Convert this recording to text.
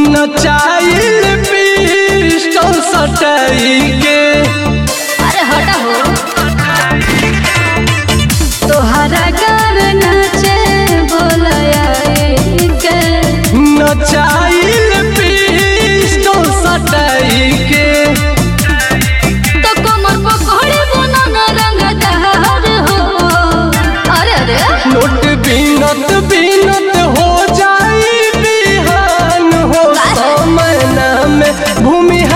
नचाइल pistol सटाई के अरे हटा हो तोहरा गार नाचे बोलया के नचाइल पिस्टल सटाई के तो कमर पकड़े बना न रंग दहार हो अरे अरे नोट बीनत बीनत हो जाई बिहान हो समय में भूमि